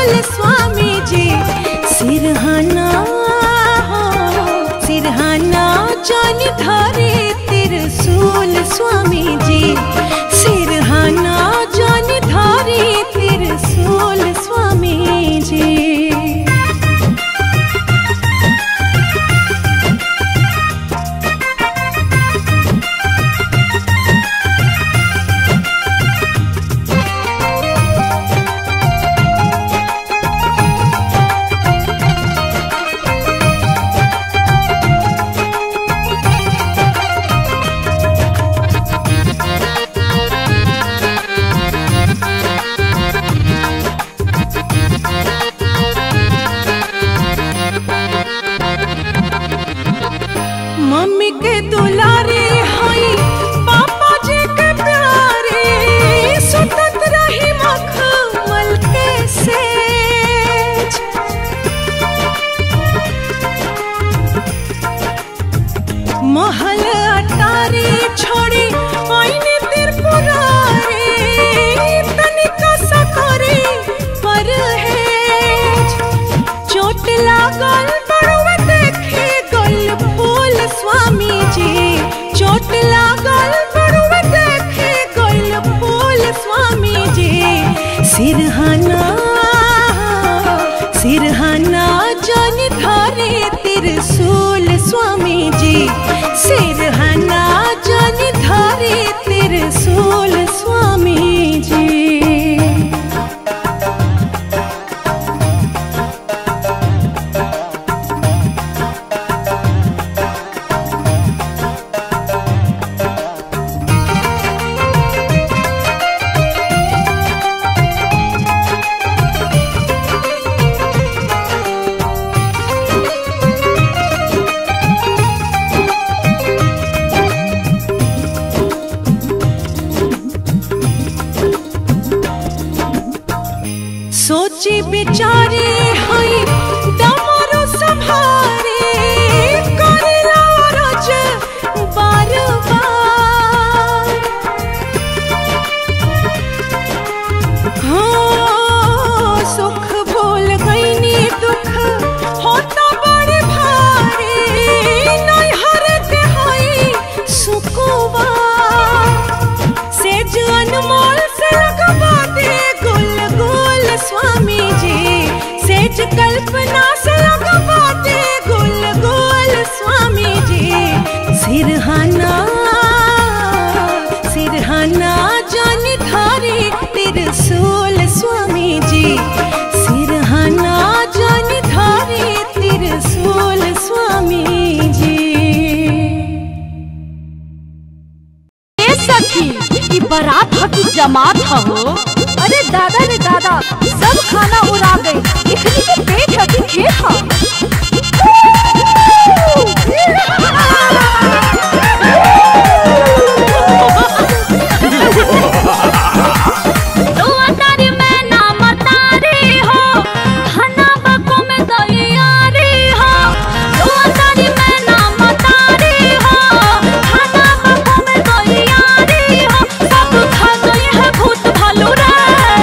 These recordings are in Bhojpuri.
त्रिशूल स्वामी जी सिरहाना हो सिरहाना जान धारे त्रिशूल स्वामी जी सिरहाना जान धारे त्रिशूल स्वामी जी मम्मी के दुलारे हई पापा जी के प्यारे सुतत रही मखमल के सेज महल अटारी छोड़ी आईने त्रिपुरारे तनिका सकरी पर है चोट लागल बड़ुआ देखे गल फूल स्वामी जी चोट लागल बड़ुआ देखे गल फूल स्वामी जी सिरहाना सिरहाना जन धारे त्रिशूल स्वामी जी सिरहाना जन धारे त्रिशूल स्वामी जी सोची बिचारे हई डमरू संभारे करेला रज बार बार हाँ सुख भूल गईनी दुख होता बड़े भारे नैहर के हई सुकुवा सेज अनमोल से लगवा दे गुल गुल स्वामी जी सेज कल्पना से लगवा दे गुल गुल स्वामी जी सिरहाना सिरहाना जान धारे त्रिशूल स्वामी जी सिरहाना जान धारे त्रिशूल स्वामी जी ए सखी ई बारात ह की जमात ह हो अरे दादा रे दादा सब खाना उड़ा गई इतनी के पेट ह की खेत ह तू अतारी में ना मतारी हो खाना बको में तैयारी हो तू अतारी में ना मतारी हो खाना बको में तैयारी हो सब खा गई है भूत भालू रे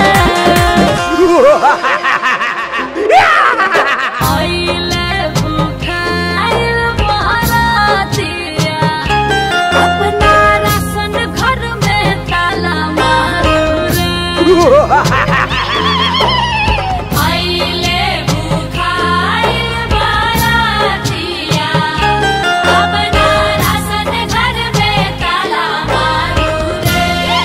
आइले भूखाइल बहरातिया अपना राशन घर में ताला मारो रे आइले भूखाइल बहरातिया अपना राशन घर में ताला मारो रे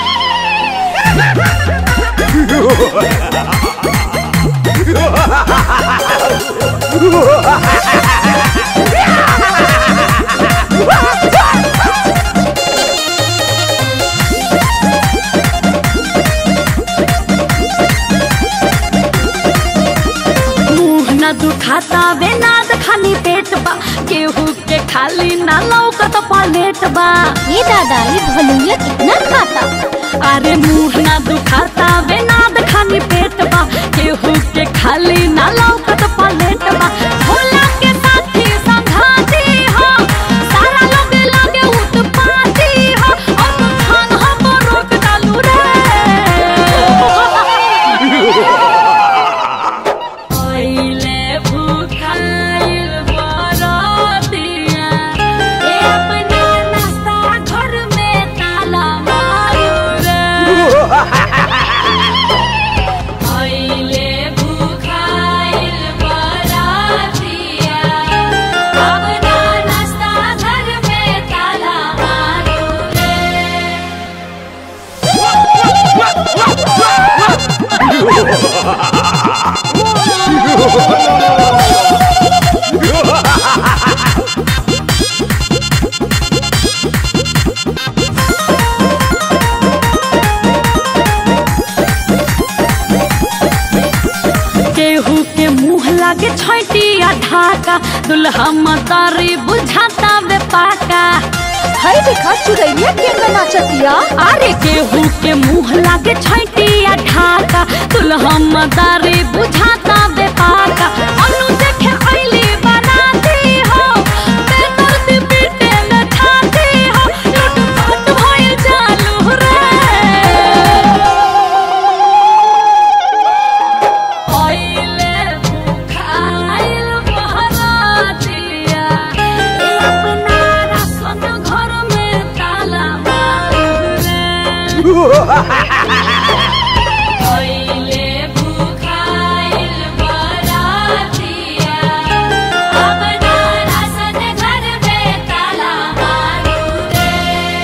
मुंह न दुखाता बेनाद खाली पेट बा केहू के खाली ना लौकत पलेट बा ये दादा ये भलुइया कितना खाता अरे मुंह ना दुखाता बेनाद खाली पेट बा केहू के खाली ना लौकत पलेट बा भोला के साथी संघाती हो सारा लोग लगे उत्पाती हो और खान हम रोक डालू रे केहू के मुंह लागे छैटिया ढाका दुल्हा मतारी बुझाता वे पाका है देखा चुरैया के नाचतिया अरे केहू के मुंह लागे छैटिया ढाका दुल्हा मतारी बुझाता वे पाका अनु देखे आइली बनाती हो बेदर्द पीटे में ठाती हो लूट पाट भइल चालू रे आइले भूखाइल बहरातिया ए अपना राशन घर में ताला मारू रे आइले भूखाइल बहरातिया अपना राशन घर में ताला मारू रे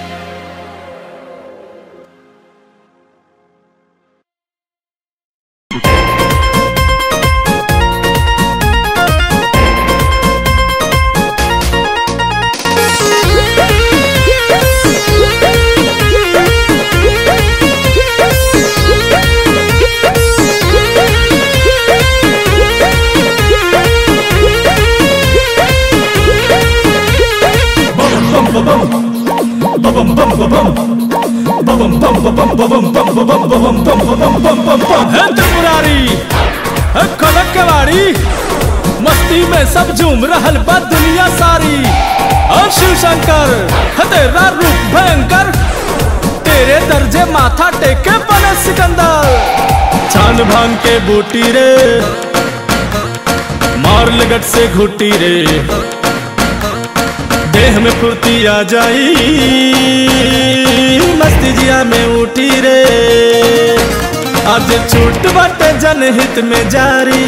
है त्रिपुरारी है कनक केवाड़ी मस्ती में सब झूम रहल बा दुनिया सारी और शिव शंकर है तेरा रूप भयंकर तेरे दर्जे माथा टेके बने सिकंदर छान भांग के बूटी रे मार लगट से घुटी रे देह में फुर्ती आ जाई मस्ती जिया में उठी रे आज छूट बाटे जनहित में जारी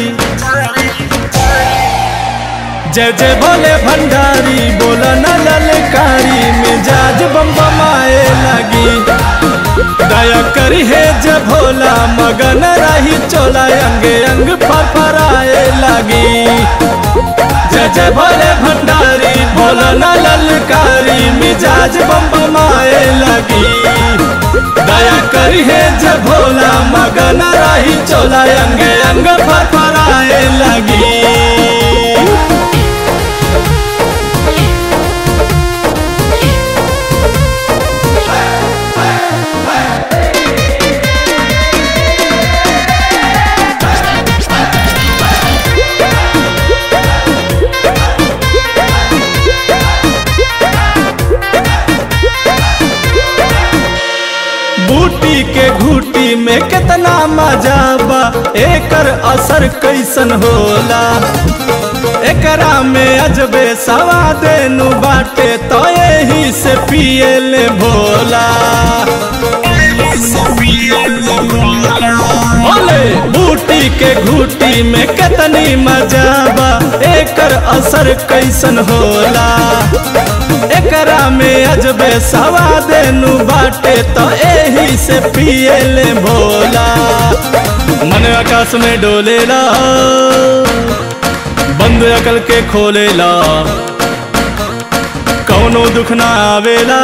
जय जय भोले भंडारी बोला न ललकारी मिजाज बम बमाए लगी दया करी है जय भोला मगन रही चोला अंगे अंग फरफराए लगी जय जय भोले भंडारी भोला न ललकारी मिजाज बम बमाए लगी दया करी है जय भोला मगन रही चोला अंगे अंग फरफराए लगी बूटी के घूटी में कितना मजा बा एकर असर कैसन होला एकरा में अजबे सवाद नु बाटे तो यही से पिए ले भोला ओले बूटी के घूटी में कितनी मजा बा एकर असर कैसन होला एकरा में अजबे सवाद नु बाटे तो एही से पिए ले भोला मन आकाश में डोलेला बंद अकल के खोलेला कौनो दुख ना आवेला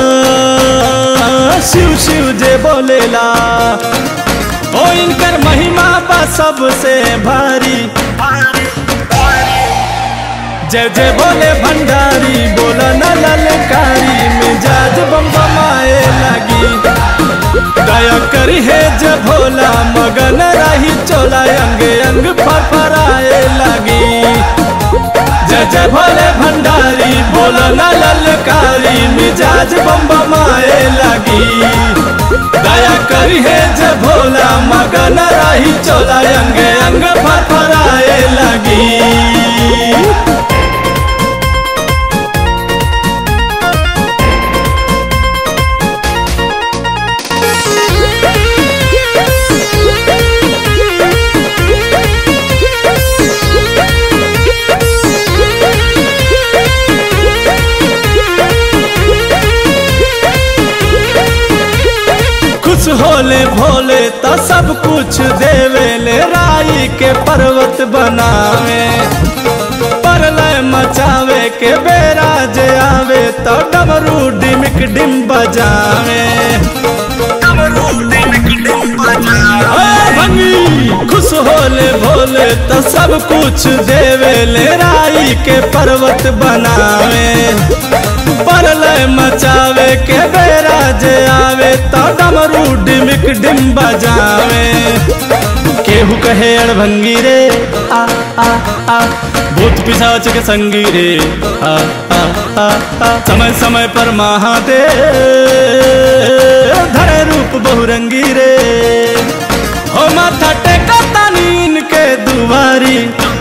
शिव शिव जे बोलेला ओ इनकर महिमा बा सबसे भारी जय जय बोले भंडारी बोला न ललकारी मिजाज बम बमाए लगी दया करी है जय भोला मगन रही चोला अंग अंग फरफराए लगी जय जय भोले भंडारी बोला न ललकारी मिजाज बम बमाए लगी दया करी है जय भोला मगन रही चोला अंग अंग फरफराए लगी खुश होले भोले तो सब कुछ देवे ले राई के पर्वत बनावे परलय मचावे के बेरा जे आवे तो डमरू डिमिक डिम बजावे ओ भंगी खुश होले भोले तो सब कुछ देवे ले राई के पर्वत बनावे परलय मचावे के बेरा जे आवे तो डमरू डिमिक डिम बजावे केहू कहे अड़भंगी रे आ आ आ भूत पिशाच के संगी रे आ आ आ आ समय समय पर महादेव धरे रूप बहुरंगी रे हो माथा टेका तानी इनके दुआरी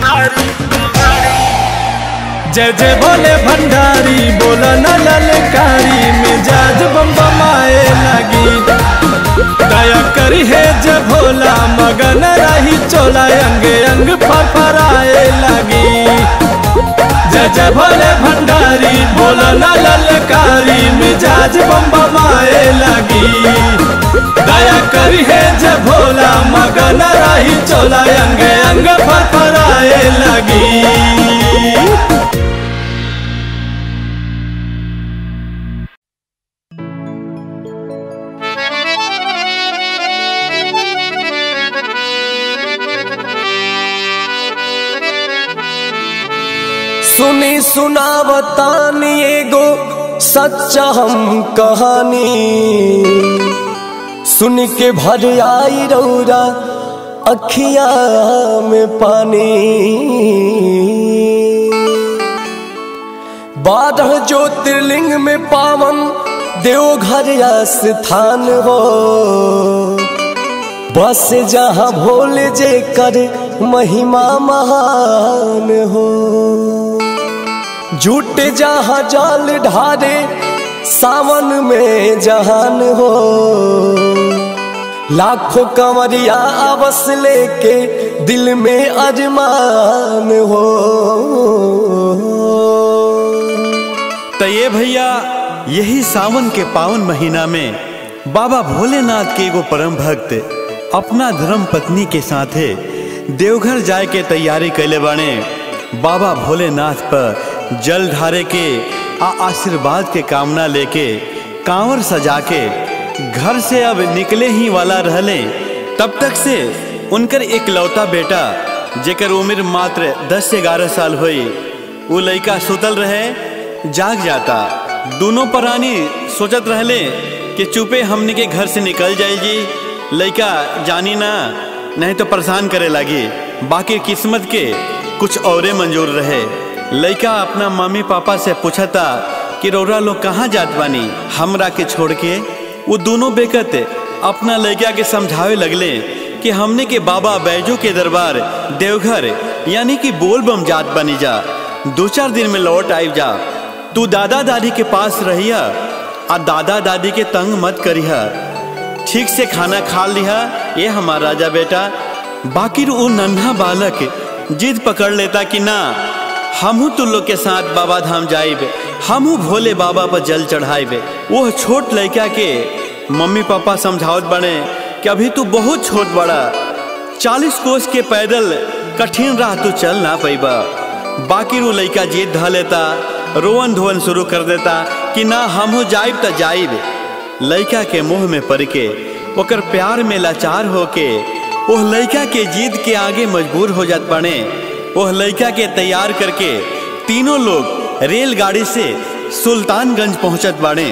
जय जय बोले भंडारी बोला न ललकारी मिजाज बम बमाए लगी दया करी है जय भोला मगन रही चोला अंग अंग फरफराए लगी जय जय भोले भंडारी बोला न ललकारी मिजाज बम बमाए लगी दया करी है जय भोला मगन रही चोला अंग अंग फरफराए लगी सुनी सुनावतानी एगो सच्चा हम कहानी सुन के भर आई रौरा अखिया में पानी बारह ज्योतिर्लिंग में पावन देवघर स्थान हो बस जहाँ भोले जे कर महिमा महान हो झूठ जहाँ जाल ढारे सावन में जहान हो लाखों कंवरिया अवस लेके दिल में अरमान हो तो ये भैया यही सावन के पावन महीना में बाबा भोलेनाथ के एगो परम भक्त अपना धर्म पत्नी के साथे देवघर जाए के तैयारी कैले बाने बाबा भोलेनाथ पर जल ढारे के आ आशीर्वाद के कामना लेके कांवर सजा के घर से अब निकले ही वाला रहले तब तक से उनकर एक लौता बेटा जेकर उम्र मात्र 10 से 11 साल हुई वो लड़का सुतल रहे जाग जाता दोनों प्राणी सोचत रहले कि चुपे हमने के घर से निकल जाए जी लड़का जानी ना नहीं तो परेशान करे लगी बाकी किस्मत के कुछ औरे मंजूर रहे लड़का अपना मम्मी पापा से पूछता कि रौरा लोग कहाँ जात बानी हमरा के छोड़ के वो दोनों बेकत अपना लड़का के समझावे लगले कि हमने के बाबा बैजू के दरबार देवघर यानी कि बोल बम जात बनी जा दो चार दिन में लौट आई जा तू दादा दादी के पास रहिया आ दादा दादी के तंग मत करिया ठीक से खाना खा लिहा ये हमारा राजा बेटा बाकी वो नन्हा बालक जिद पकड़ लेता कि ना हमू तू लोग के साथ बाबा धाम जाइब हमू भोले बाबा पर जल चढ़ाइब वो छोट लड़का के मम्मी पापा समझावत बने कि अभी तू बहुत छोट बड़ा चालीस कोस के पैदल कठिन राह तू चल ना पैबा बाकी वो लड़का जीत ध लेता रोवन धोवन शुरू कर देता कि ना हमहू जाइब त जाइब लड़का के मुंह में पड़ के ओकर प्यार में लाचार होके ओह लड़का के जीत के आगे मजबूर हो जात बने ओह लड़का के तैयार करके तीनों लोग रेलगाड़ी से सुल्तानगंज पहुंचत बाड़े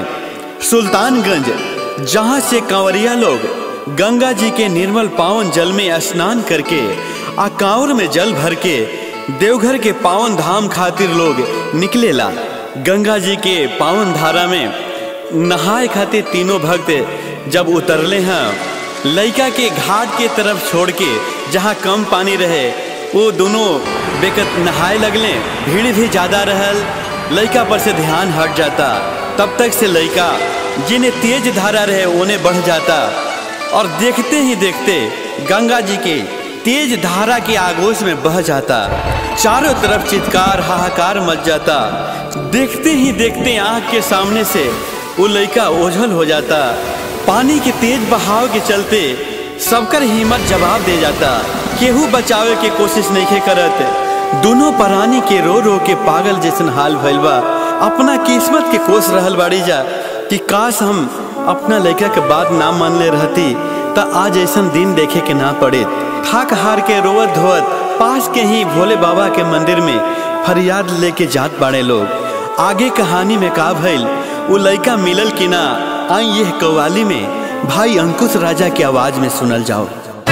सुल्तानगंज जहां से कंवरिया लोग गंगा जी के निर्मल पावन जल में स्नान करके आ कांवर में जल भर के देवघर के पावन धाम खातिर लोग निकलेला गंगा जी के पावन धारा में नहाए खातिर तीनों भक्त जब उतरले हैं लड़का के घाट के तरफ छोड़ के जहाँ कम पानी रहे वो दोनों बेकत नहाए लगले भीड़ भी ज्यादा रहल लड़का पर से ध्यान हट जाता तब तक से लड़का जिन्हें तेज धारा रहे उन्हें बढ़ जाता और देखते ही देखते गंगा जी के तेज धारा के आगोश में बह जाता चारों तरफ चित्कार हाहाकार मच जाता देखते ही देखते आंख के सामने से वो लड़का ओझल हो जाता पानी के तेज बहाव के चलते सबकर हिम्मत जवाब दे जाता केहू बचावे के कोशिश नहीं करत दोनों प्राणी के रो रो के पागल जैसन हाल भइल बा अपना किस्मत के कोस रहल बाड़ी जा कि काश हम अपना लड़का के बात ना मान ले रहती त आज ऐसा दिन देखे के ना पड़े थाक हार के रोवत धोवत पास के ही भोले बाबा के मंदिर में फरियाद लेके जात बाड़े लोग आगे कहानी में का भइल वो लड़का मिलल कि ना आई यह कव्वाली में भाई अंकुश राजा की आवाज में सुनल जाओ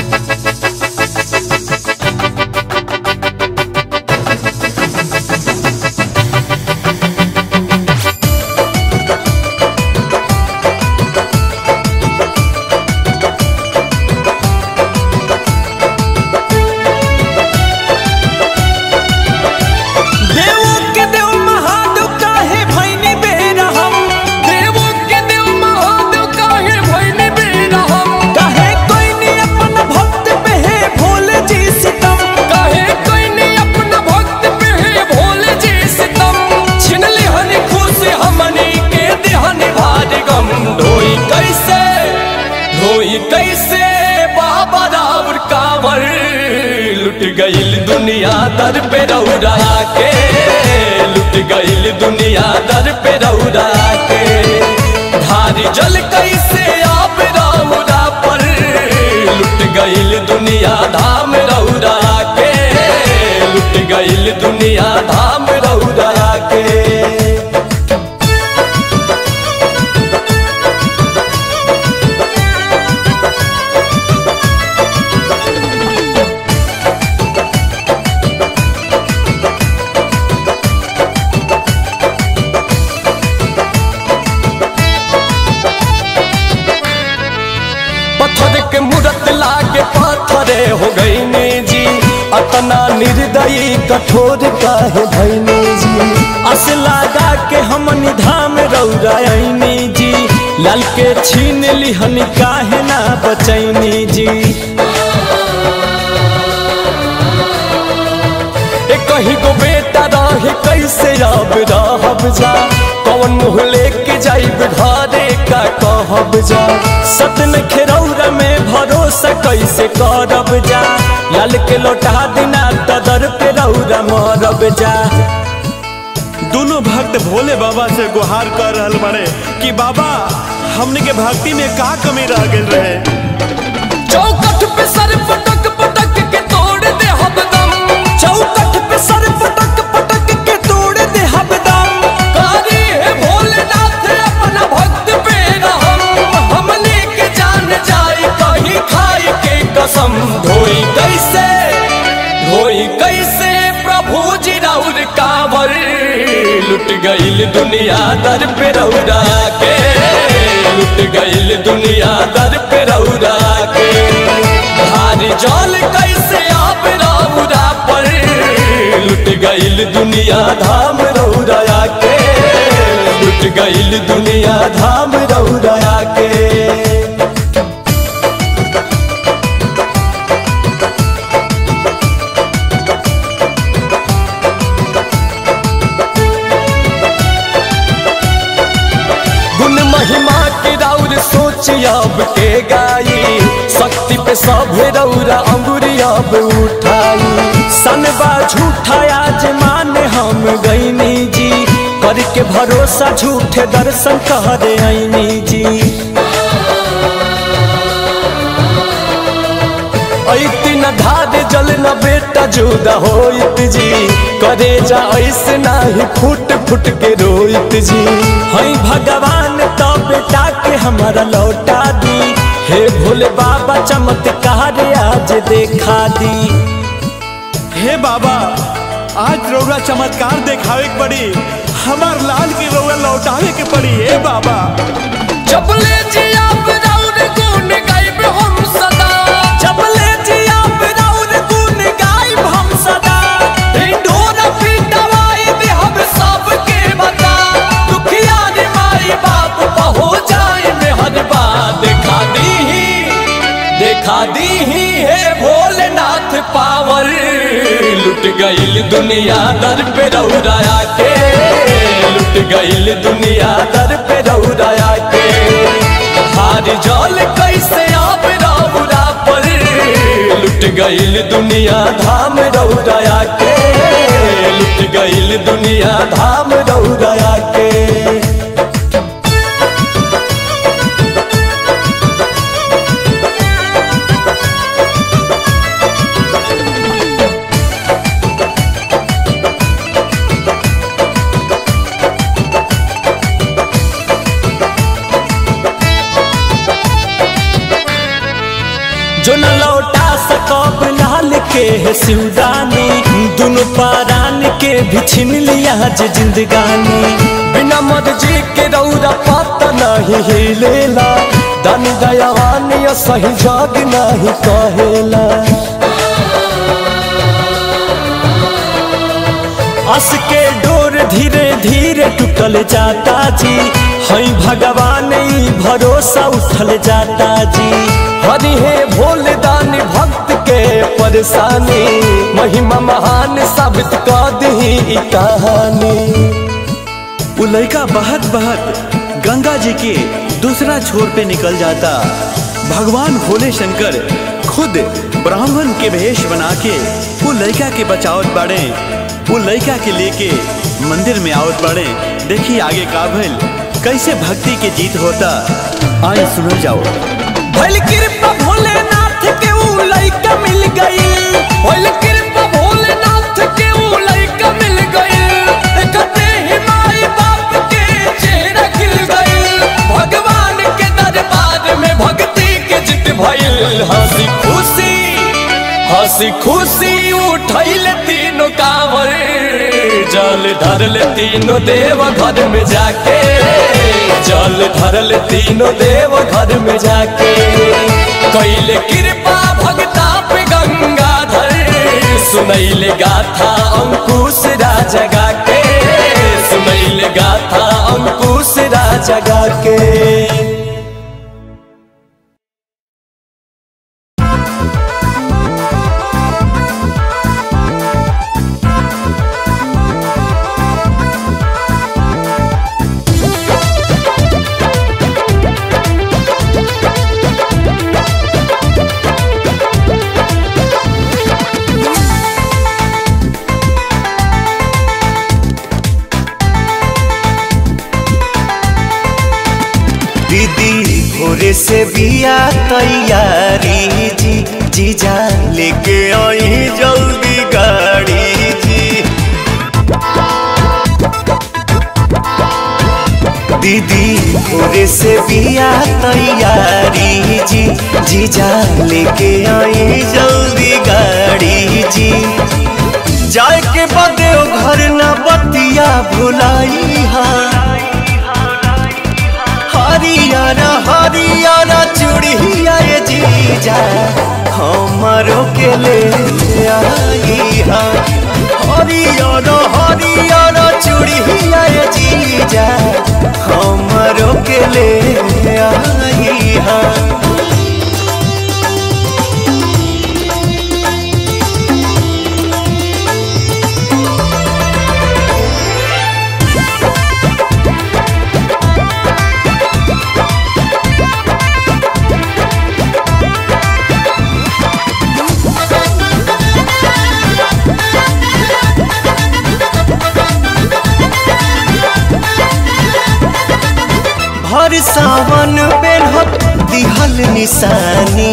देवो के देव महादेव काहे भैनी बेरहम देवो के देव महादेव काहे भैनी बेरहम काहे कोई नी अपन भक्त पे है भोले जी सितम काहे कोई नी अपन भक्त पे है भोले जी सितम छिन लिहन खुश हमनी के देहन भार गम ढोई कैसे ढोई कैसे बाबा रावर कांवर लुट गईल दुनिया दर पे रौरा के लुट गईल दुनिया दर पे रौरा के धारी जल कैसे आप रौरा पर लुट गईल दुनिया धाम रौरा के लुट गईल दुनिया धाम रौरा के पत्थर के मूरत लागे पत्थरे हो गई ने जी अतना निर्दयी कठोर काहे भैनी जी अस लागा के हमनी धाम रौरायनी जी लाल के छीन लिहनी काहे ना बचैनी जी ए कहीं को बेटा रहे कैसे अब रहब जा कौन मुँह लेके जाइब घरे का कहब जा सतन खेरौरा में भरोसा कैसे करब जा लाल के लौटा दिना तदर पे रौरा मरब जा दोनों भक्त भोले बाबा से गुहार कर रहल बड़े कि बाबा हमने के भक्ति में का कमी रह गई रहे चौकठ पे सर पटक पटक के तोड़ दे हबदम चौकठ पे सर पटक पटक के तोड़ दे हबदम कारी है भोलेनाथ अपना भक्त पे रहम हमने के जान जाए कहीं खाए के कसम धोई कैसे धोई कैसे प्रभु जी राउर कांवर लुट गईल दुनिया दर पे रौरा के लुट गईल दुनिया दर पे रौरा के भारी जल कैसे आप रौरा पर लुट गईल दुनिया धाम रौरा के लुट गईल दुनिया धाम रौरा के गुण महिमा के राउर सोच अब के गाई शक्ति पे सभे रौरा अंगुरी अब उठाई सनबा झूठा आज मान हम गईनी जी करके भरोसा झूठे दर्शन करे आईनी जी ऐती न धार जल न बेटा जुदा होइत जी करे जा ऐसे नाही फुट फुट के रोइत जी हई भगवान तो बेटा के हमारा लौटा दी हे भोले बाबा चमत्कार आज देखा दी हे बाबा आज रौरा चमत्कार देखावे के पड़ी हमार लाल की रौरा लौटावे के पड़ी हे बाबा चपले जी आप राउर गुण गाइब हम सदा चपले जी आप राउर गुण गाइब हम सदा ढोरा पिटवाई दे हम सबके बता दुखिया रे माई बाप बहो जाए में हर बात देखा दी देखा दी है भोलेनाथ पावर लुट गईल दुनिया दर पे रौराया के लुट गईल दुनिया दर पे रौराया के हार जल कैसे आप रौरा पर लुट गईल दुनिया धाम रौराया के लुट गईल दुनिया धाम रौराया के जो न लौटा सकब लाल के है सिउदानी दोनों पारान के भी छीन लिया जे जिंदगानी बिना मर्जी के रौरा पता नहीं हिलेला दानी दयावान या सही जग नहीं कहेला अस के डोर धीरे धीरे टूटल जाता जी हई भगवान ई भरोसा उठल जाता जी हरि हे भोले दानी भक्त के परेशानी महिमा महान साबित कर दी ई कहानी वो लड़का बहत बहत गंगा जी के दूसरा छोर पे निकल जाता भगवान भोले शंकर खुद ब्राह्मण के भेष बना के वो लड़का के बचावत बाड़े वो लड़का के लेके मंदिर में आवत बाड़े देखिए आगे का भइल कैसे भक्ति के जीत होता आए सुनो जाओ भइल कृपा भोलेनाथ के ऊ लइका मिल गई भइल कृपा भोलेनाथ के ऊ लइका मिल गई एकते ही माई बाप के चेहरा खिल गई भगवान के दरबार में भक्ति के जित भइल हंसी खुशी हंसी खुशी उठैल तीनों कांवर जल धरल तीनों देव घर में जाके जल धरल तीनों देव घर में जाके कैले कृपा भगता पे गंगाधर सुनैले गाथा अंकुश राजा गा के सुनैले गाथा अंकुश राजा गा के दीदी भोरे से बिया तैयारी जी जीजा लेके आई जल्दी गाड़ी जी दीदी भोरे से बिया तैयारी जी जीजा लेके आई जल्दी गाड़ी जी जाए के बदे घर ना बतिया भुलाई हाँ हरियर हरियर चूड़िया ये जीजा हमारो के ले आई हा हरियर हरियर चूड़िया ये जीजा हमारो के ले आई हा भर सावन पेन्हत दिहल निशानी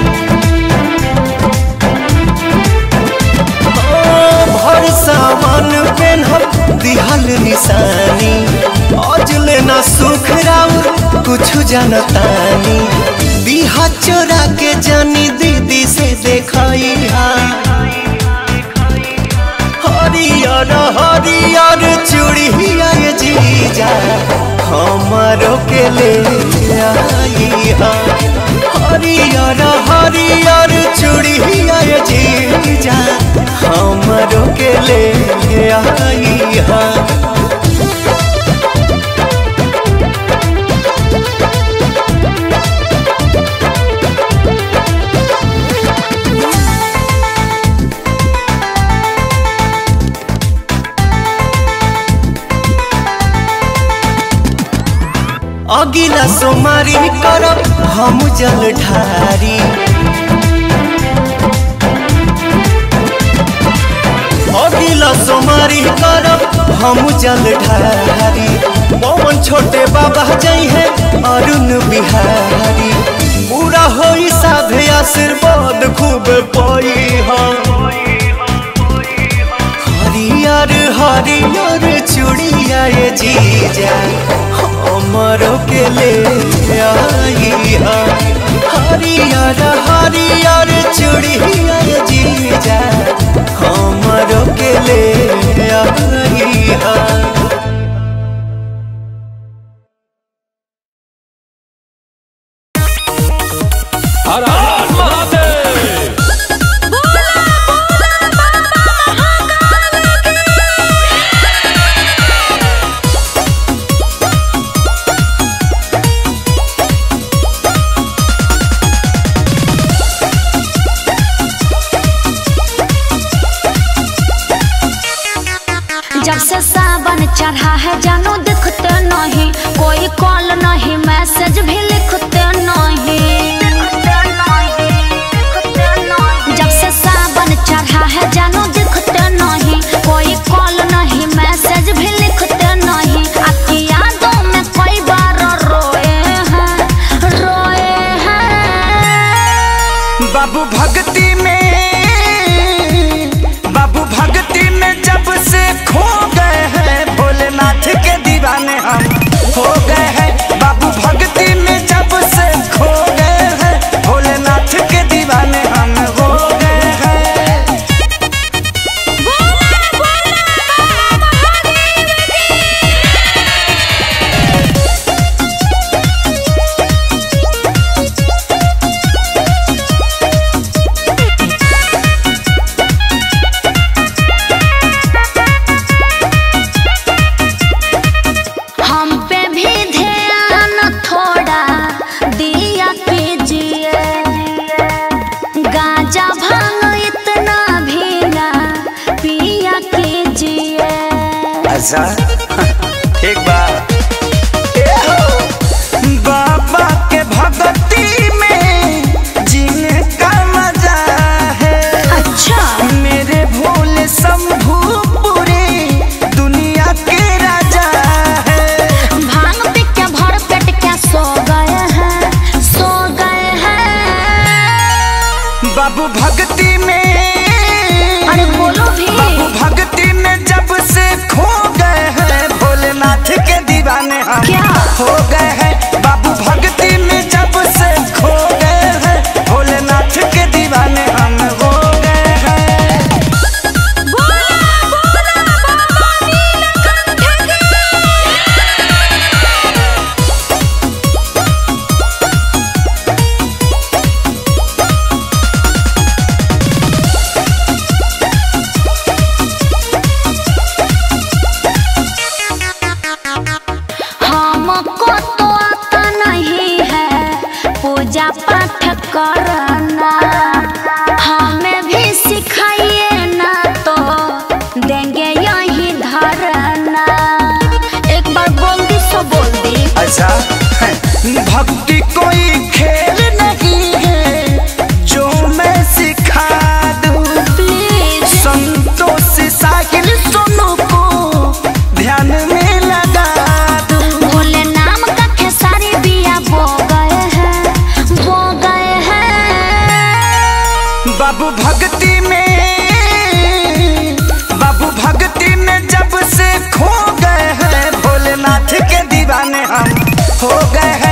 ओ, भर सावन पेन्हत दिहल निशानी अजले न सुख राउर कुछ जनतानी दिहा चोरा के जानी दीदी से देखाई हरियर हरियर चूड़िया ये जीजा हमारो के ले आई हा हरियर हरियर चूड़िया ये जीजा हमारो के ले आई हा अगिला सोमारी करब हम जल ढारी अगिला सोमारी करब हम जल ढारी पवन छोटे बाबा जई है अरुण बिहारी पूरा होई साधे आशीर्वाद खूब पई हम हरियर हरियर चूड़िया ये जीजा हमरो के ले आई हा हरियर हरियर हर हर महादेव जब से सावन चढ़ा है जानू दिखते नहीं कोई कॉल नहीं मैसेज भी लिखते नहीं जब से सावन चढ़ा है जानू दिखते नहीं कोई कॉल नहीं मैसेज भी लिखते नहीं आपकी यादों में कई बार रोए हैं रोए हैं बाबू भक्ति में बाबू भक्ति में जब से खो गए हैं भोलेनाथ के दीवाने हम हो गए हैं बाबू भक्ति में जब से खो गए हैं भोलेनाथ के दीवाने हम हो गए हैं हम पे भी ध्यान थोड़ा दिया कीजिए गांजा भांग इतना भी ना पिया कीजिए अच्छा एक बार ए हो, बाबा के भक्ति में जीने का मजा है अच्छा मेरे भोले शंभू पूरी दुनिया के राजा है भांग पी के भर पेट क्या सो गए हैं सो गए हैं बाबू भक्ति में अरे बोलो भी बाबू भक्ति में जब से खो गए हैं भोलेनाथ के दीवाने हम क्या? हो गए हैं बाबू भक्ति में जब से खो गए हैं भोलेनाथ के दीवाने हम हो गए हैं हमको तो आता नहीं है पूजा पाठ करना हमें भी सिखाइए ना तो देंगे यही धरना एक बार बोल दी सो बोल दी अच्छा है, भक्ति कोई खेल नहीं है जो मैं सिखा दूं प्लीज संतोष साहिल सोनू को ध्यान में लगा दूं भोले नाम का खेसारी बिया बो गए हैं बो गए हैं बाबू भक्ति में बाबू भक्ति में जब से खो गए हैं भोलेनाथ के दीवाने हम हो गए हैं